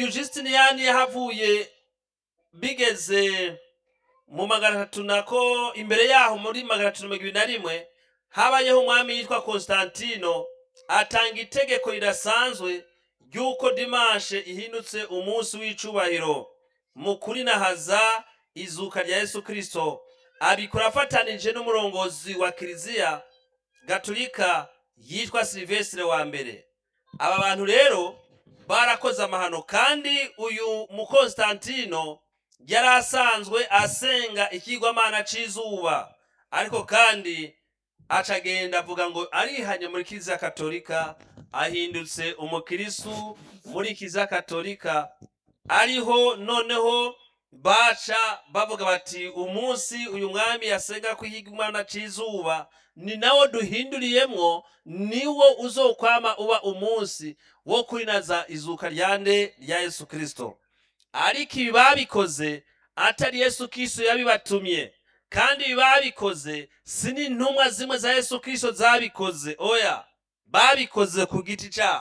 uyu Justiniyani yahavuye bigeze mu magana atatu nako imbere yaho muri magana atatu mirongo ibiri na rimwe habayeho umwami yitwa Konstantino atanga itegeko ridasanzwe ry'uko dimanshe ihindutse umunsi w'icubahiro mu kurinahaza izuka rya Yesu Kristo abikora afatanije n'umurongozi wa kiliziya gatolika yitwa Silvestre wa mbere aba bantu rero barakoze amahano kandi uyu mu Konstantino yari asanzwe asenga ikigwamana c'izuba ariko kandi acagenda avuga ngo arihanye muri kiliziya katolika ahindutse umukirisu muri kiliziya katolika ariho noneho baca bavuga bati umunsi uyu mwami yasenga ko ikigwamana c'izuba ni nawo duhinduriyemwo niwo uzokwama uba umunsi wo kurinaza izuka ryande rya Yesu Kristo ariko ibi babikoze atari Yesu Kristo yabibatumye kandi ibi babikoze si n'intumwa zimwe za Yesu Kristo zabikoze oya babikoze ku giti cyabo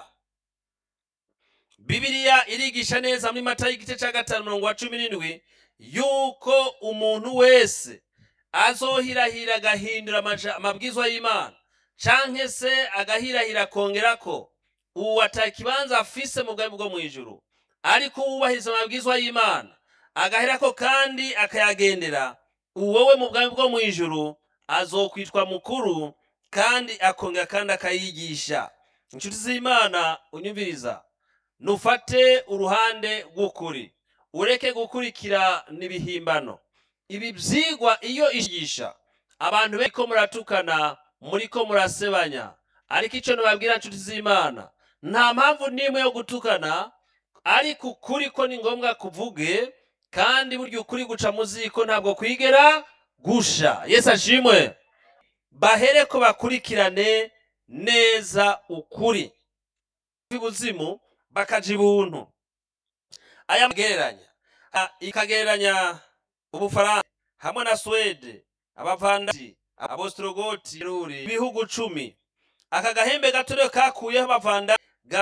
Bibiliya irigisha neza muri Matayo igice cya gatanu umurongo wa cumi n'indwi yuko umuntu wese azohirahira agahindura amaja- amabwizwa y'Imana canke se agahirahira akongera ko ubu atakibanza afise mu bwami bwo mu ijuru ariko uwubahiriza amabwizwa y'Imana agaherako kandi akayagendera uwowe mu bwami bwo mu ijuru azokwitwa mukuru kandi akongera kandi akayigisha inshuti z'Imana unyumviriza nufate uruhande rw'ukuri ureke gukurikira n'ibihimbano ibi byigwa iyo ishigisha abantu bariko muratukana muriko murasebanya ariko icyo nababwira nshuti z'imana nta mpamvu n'imwe yo gutukana ariko ukuri ko ni ngombwa kuvuge kandi burya ukuri guca mu ziko ntabwo kwigera gusha yesu ashimwe bahere ko bakurikirane neza ukuri ibuzimu bakaja ibuntu aya magereranya a- ikagereranya ubufaransa hamwe na swede abavandati abostorogoti ruri ibihugu cumi aka gahembe gato rero kakuyeho abavanda